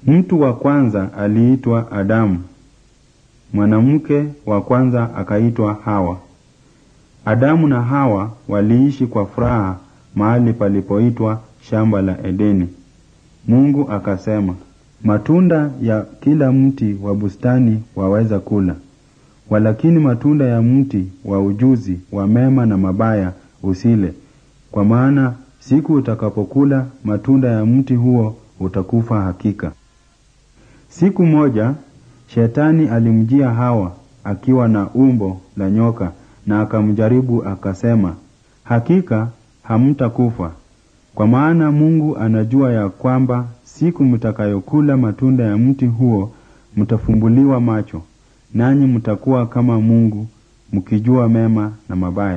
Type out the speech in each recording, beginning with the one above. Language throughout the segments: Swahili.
Mtu wa kwanza aliitwa Adamu. Mwanamke wa kwanza akaitwa Hawa. Adamu na Hawa waliishi kwa furaha mahali palipoitwa shamba la Edeni. Mungu akasema, matunda ya kila mti wa bustani waweza kula, walakini matunda ya mti wa ujuzi wa mema na mabaya usile, kwa maana siku utakapokula matunda ya mti huo utakufa hakika. Siku moja Shetani alimjia Hawa akiwa na umbo la nyoka na akamjaribu akasema, hakika hamtakufa, kwa maana Mungu anajua ya kwamba siku mtakayokula matunda ya mti huo mtafumbuliwa macho, nanyi mtakuwa kama Mungu, mkijua mema na mabaya.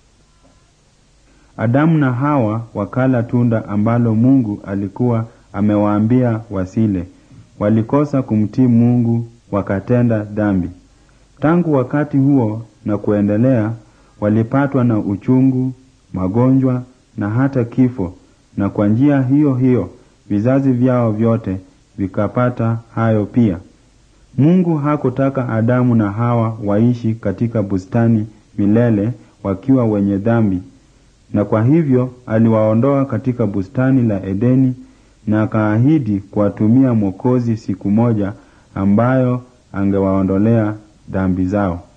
Adamu na Hawa wakala tunda ambalo Mungu alikuwa amewaambia wasile. Walikosa kumtii Mungu wakatenda dhambi. Tangu wakati huo na kuendelea, walipatwa na uchungu, magonjwa na hata kifo, na kwa njia hiyo hiyo vizazi vyao vyote vikapata hayo pia. Mungu hakutaka Adamu na Hawa waishi katika bustani milele wakiwa wenye dhambi, na kwa hivyo aliwaondoa katika bustani la Edeni na akaahidi kuwatumia Mwokozi siku moja ambayo angewaondolea dhambi zao.